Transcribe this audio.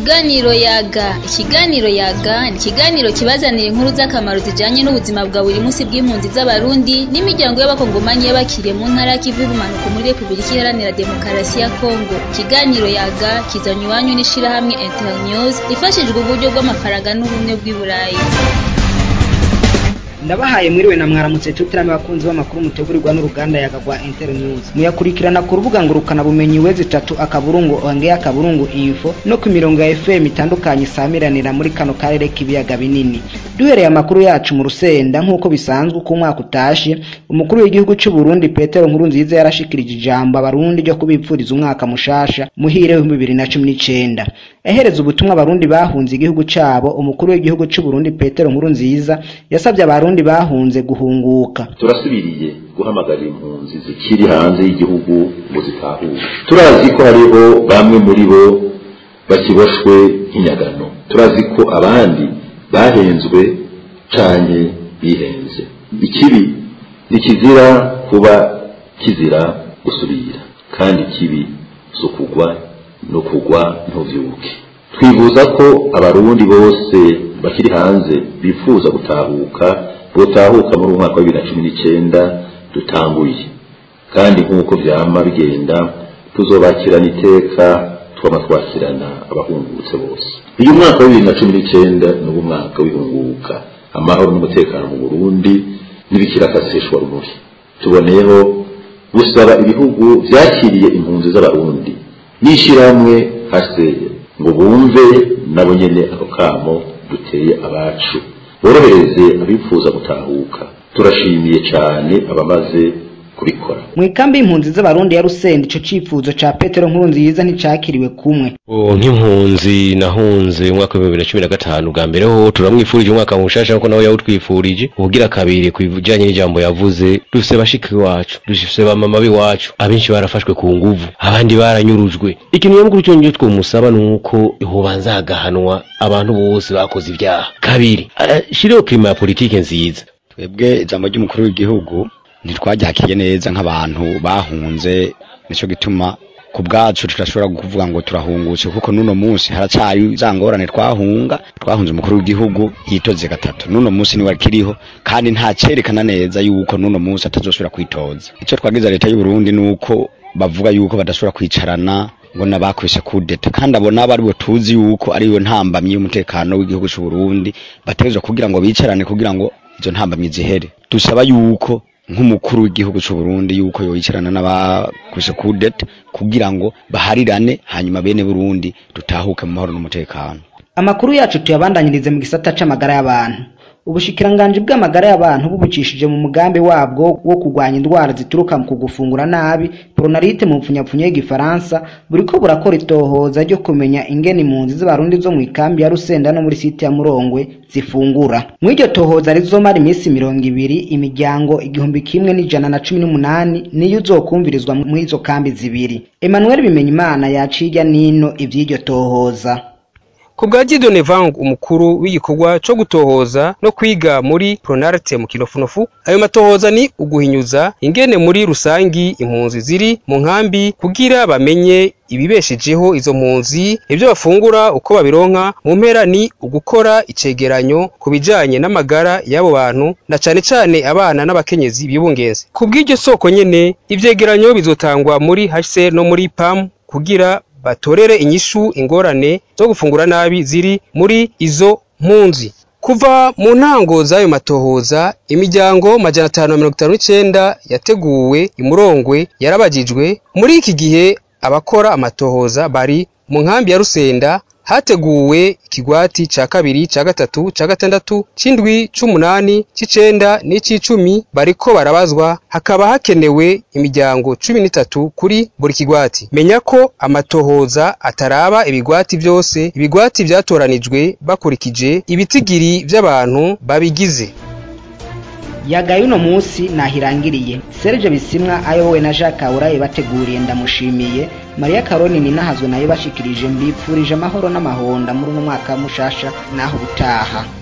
Ikiganiro yaga ikiganiro yaga ni ikiganiro kibazanira inkuru z'akamaro zijanye n'ubuzima bwa buri munsi bw'impunzi z'abarundi n'imiryango y'abakongomanyi y'abakiriye mu ntara y'ikivu y'ubumanuko muri Repubulika Iharanira Demokarasi ya Kongo ikiganiro yaga kizanywe iwanyu n'ishirahamwe Internews ifashijwe uburyo bw'amafaranga n'ubumwe bw'i Burayi ndabahaye mwiriwe na mwaramutse tutirame abakunzi b'amakuru mutegurirwa n'uruganda yaga rwa Internews muyakurikirana ku rubuga ngurukana bumenyi wezi tatu akaburungu ongea akaburungu info no ku mirongo ya FM itandukanye isamiranira muri kano karere k'ibiyaga binini duhereye amakuru yacu mu rusenda nk'uko bisanzwe uko umwaka utashe umukuru w'igihugu cy'u Burundi Petero Nkurunziza yarashikirije ijambo abarundi ryo kubipfuriza umwaka mushasha muhire w'ibihumbi bibiri na cumi n'icenda ahereza ubutumwa abarundi bahunze igihugu cabo umukuru w'igihugu cy'u Burundi Petero Nkurunziza yasabye abarundi bahunze guhunguka turasubiriye guhamagarira impunzi zikiri hanze y'igihugu ngo zitahure turazi ko hariho bamwe muri bo bakiboshwe nk'inyagano turazi ko abandi bahenzwe canke bihenze ikibi ntikizira kuba kizira gusubira kandi ikibi zo kugwa no kugwa ntuvyuke twifuza ko abarundi bose bakiri hanze bifuza gutahuka botahuka muri umwaka wa bibiri na cumi n'icenda dutanguye kandi nk'uko vyama bigenda tuzobakirana iteka twama twakirana abahungutse bose uyu mwaka wa bibiri na cumi n'icenda ni uwo mwaka w'ihunguka amahoro n'umutekano mu burundi n'ibikirakasishwa rumuri tuboneyeho gusaba ibihugu vyakiriye impunzi z'abarundi n'ishirahamwe haseye ngo bumve nabo nyene ako kamo duteye abacu borohereze abifuza gutahuka turashimiye cane abamaze kubikora mu ikambi y'impunzi z'abarundi ya Rusenda ico cifuzo ca Petero Nkurunziza nticakiriwe kumwe nk'impunzi nahunze umwaka w'ibihumbi bibiri na cumi na gatanu bwa mbere ho turamwifurije umwaka mushasha nkuko nawe yawutwifurije ubugira kabiri ku bijanye n'ijambo yavuze dufise bashiki iwacu dufise bamama b'iwacu abenshi barafashwe ku nguvu abandi baranyurujwe ikintu nyamukuru cyonyine twomusaba ni uko hobanza hagahanwa abantu bose bakoze ibyaha kabiri shiriho klima ya politike nziza twebwe ijambo ry'umukuru w'igihugu ntitwaryakiriye neza nk'abantu bahunze nicyo gituma ku bwacu turashobora kuvuga ngo turahungutse kuko n'uno munsi haracyari za ngorane twahunga twahunze umukuru w'igihugu yitoze gatatu n'uno munsi niwe akiriho kandi nta cyerekana neza yuko n'uno munsi atazosubira kwitoza icyo twagize leta y'u Burundi ni uko bavuga yuko badashobora kwicarana ngo nabakwishe kudeta kandi abo nabo aribo tuzi yuko ariyo ntambamyi y'umutekano w'igihugu cy'u Burundi bategezwa kugira ngo bicarane kugira ngo izo ntambamyi zihere dusaba yuko nk'umukuru w'igihugu cy'u Burundi yuko yoyicarana n'abakwishe kudeta kugira ngo baharirane hanyuma bene Burundi dutahuke mu mahoro n'umutekano amakuru yacu tuyabandanyirize mu gisata c'amagara y'abantu ubushikiranganji bw'amagara y'abantu bubukishije mu mugambi wabwo wo kurwanya indwara zituruka mu kugufungura nabi pronarite mu mpfunyapfunyo y'igifaransa buriko burakora itohoza ryo kumenya ingene impunzi z'abarundi zo mu ikambi ya rusenda no muri site ya murongwe zifungura muri iryo tohoza rizomara iminsi mirongo ibiri imiryango igihumbi kimwe n'ijana na cumi n'umunani niyo uzokumvirizwa muri izo kambi zibiri emmanuel bimenyimana yaciye irya nino ivy'iryo tohoza ku bwa Gideon Vang umukuru w'igikorwa co gutohoza no kwiga muri Pronarte mu Kinofunofu ayo matohoza ni uguhinyuza ingene muri rusangi impunzi ziri mu nkambi kugira bamenye ibibeshejeho izo mpunzi ibyo bafungura uko babironka mu mpera ni ugukora icegeranyo ku bijanye n'amagara y'abo bantu na cane cane abana n'abakenyezi bibungenze ku bw'iryo soko nyene ivyegeranyo bizotangwa muri HCR no muri PAM kugira batorere inyishu ingorane zo gufungura nabi ziri muri izo mpunzi kuva mu ntango z'ayo matohoza imiryango majana atanu na mirongo itanu n'icenda yateguwe imurongwe yarabajijwe muri iki gihe abakora amatohoza bari mu nkambi ya rusenda hateguwe ikigwati ca kabiri ca gatatu ca gatandatu c'indwi c'umunani c'icenda n'ic'icumi bariko barabazwa hakaba hakenewe imiryango cumi n'itatu kuri buri kigwati menya ko amatohoza ataraba ibigwati vyose ibigwati vyatoranijwe bakurikije ibitigiri vy'abantu babigize yagaye uno munsi nahirangiriye Serge Bisimwa ayobowe na Jacques Kaburaye bateguriye ndamushimiye Maria Karoni ninahazwe nayo bashikirije mbipfurije amahoro n'amahonda muri uno mwaka mushasha naho butaha